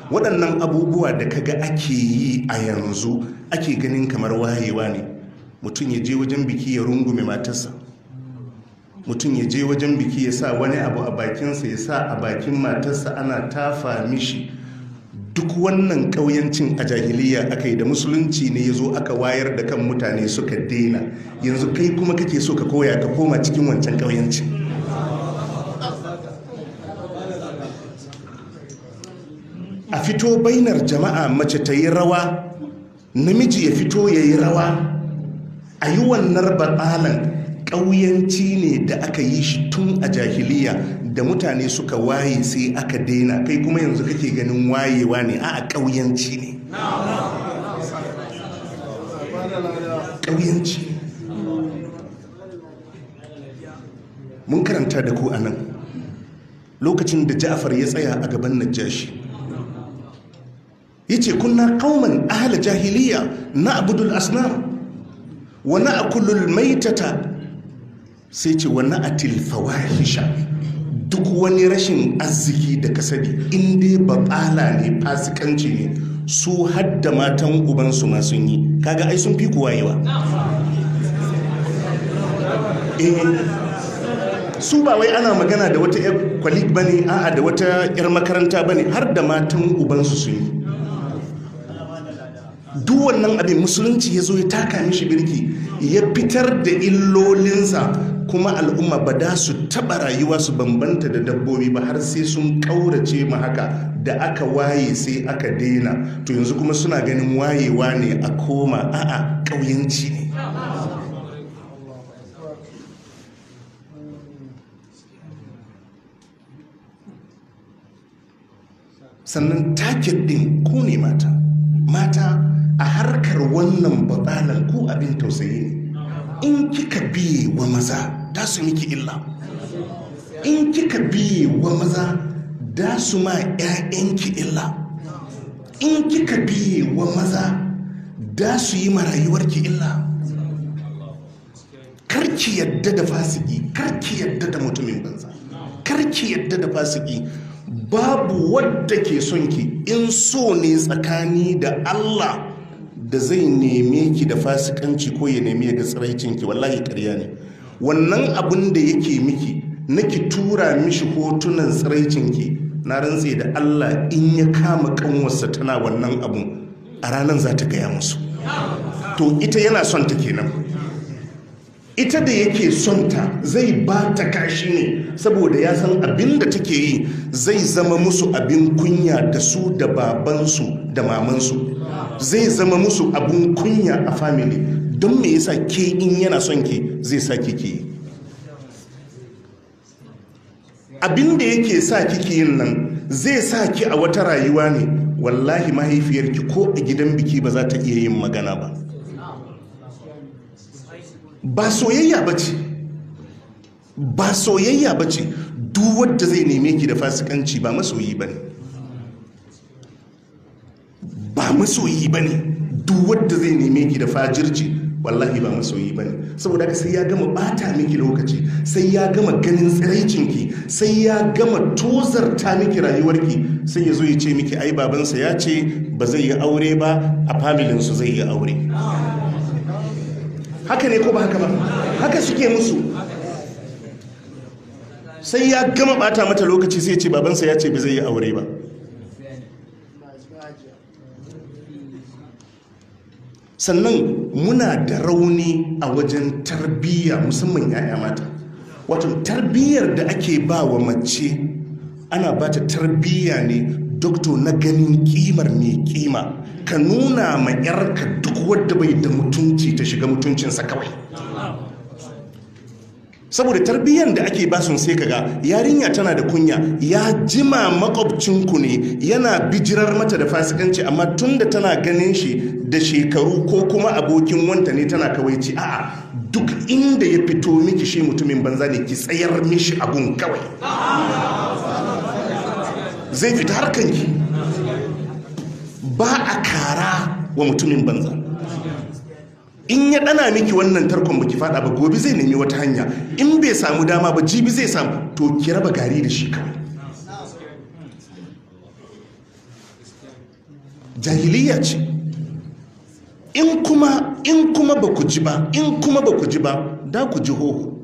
waɗannan abubuwa da kaga ake yi a yanzu ake ganin kamar wayewa ne mutum ya je wajen biki ya rungume matarsa mutum ya je wajen biki ya sa wani abu a bakinsa ya sa a bakin matarsa ana tafa mishi duk wannan ƙauyancin a jahiliya aka yi da musulunci ne ya zo aka wayar da kan mutane suka daina yanzu kai kuma kake so ka koya ka koma cikin wancan ƙauyancin a fito bainar jama'a mace ta yi rawa namiji ya fito ya yi rawa a yi wannan batsalan ƙauyanci ne da aka yi shi tun a jahiliya da mutane suka waye sai aka daina kai kuma yanzu kake ganin wayewa ne a ƙauyanci ne ƙauyanci mun karanta da ku a nan lokacin da ja'afar ya tsaya a gaban najashi ya ce kunna kauman ahala jahiliya na abudul asnam wa na akulul maitata sai ce wa na atil fawahisha duk wani rashin arziki da kasadi inda batsala ne fasikanci ne su hadda matan ubansu ma sun yi kaga ai sun fi kuwayewa su ba wai ana magana da wata 'yar kwalik ba ne a'a da wata 'yar makaranta ba ne har da matan ubansu sun yi duk wannan abin musulunci ya zo ya taka mishi birki ya fitar da illolinsa kuma al'umma ba da su taɓa rayuwa su bambanta da dabbobi ba har sai sun ƙaurace ma haka da aka waye sai aka daina to yanzu kuma suna ganin wayewa ne a koma a'a ƙauyanci ne sannan taket ɗin ku ne mata mata a harkar wannan batsalan ku abin tausayi ne in kika biye wa maza da su miki illa in kika biye wa maza da su ma 'ya'yanki illa in kika biye wa maza da su yi marayuwarki illa karki yadda da fasiki karki yadda da mutumin banza karki yadda da fasiki babu wadda ke son ki in so ne tsakani da Allah da zai neme ki da fasikanci ko ya nemi ya ga tsiraicin ki wallahi ƙarya ne wannan abun da yake miki na ki tura mishi hotunan tsiraicin ki na rantse da Allah in ya kama kanwarsa tana wannan abun a ranar za ta gaya musu to ita yana son ta kenan ita da yake son ta zai ba ta kashi ne saboda ya san abin da take yi zai zama musu abin kunya da su da babansu da mamansu zai zama musu abin kunya a family don me yasa ke in yana son ke zai sa kike yi abin da yake sa kike yin nan zai sa ki a wata rayuwa ne wallahi mahaifiyarki ko a gidan biki ba za ta iya yin magana ba ba soyayya ba ce ba soyayya ba ce duk wadda zai neme ki da fasikanci ba masoyi ba ne ba masoyi ba ne duk wadda zai neme ki da fajirci wallahi ba masoyi ba ne saboda haka sai ya gama bata miki lokaci sai ya gama ganin tsiraicinki sai ya gama tozarta miki rayuwarki sai ya zo ya ce miki ai babansa ya ce ba zai yi aure ba a familinsu zai yi aure haka ne ko ba haka ba haka suke musu sai ya gama bata mata lokaci sai ce babansa ya ce ba zai yi aure ba sannan muna da rauni a wajen tarbiyya musamman 'ya'ya mata wato tarbiyyar da ake ba wa mace ana ba ta tarbiyya ne dokto na ganin kimar mai kima ka nuna ma 'yarka duk wadda bai da mutunci ta shiga mutuncinsa kawai saboda tarbiyyar da ake basun sai kaga yarinya tana da kunya ya jima makwabcinku ne yana bijirar mata da fasikanci amma tun da tana ganin shi da shekaru ko kuma abokin wanta ne tana kawaici a'a duk inda ya fito miki shi mutumin banza ne ki tsayar mishi abun kawai zai fita harkanki ba a kara wa mutumin banza in ya dana miki wannan tarkon baki fada ba gobe zai nemi wata hanya in bai samu dama ba jibi zai samu to ki raba gari da shi kawai jahiliya ce in kuma in kuma ba ku ji ba in kuma ba ku ji ba da ku ji hoho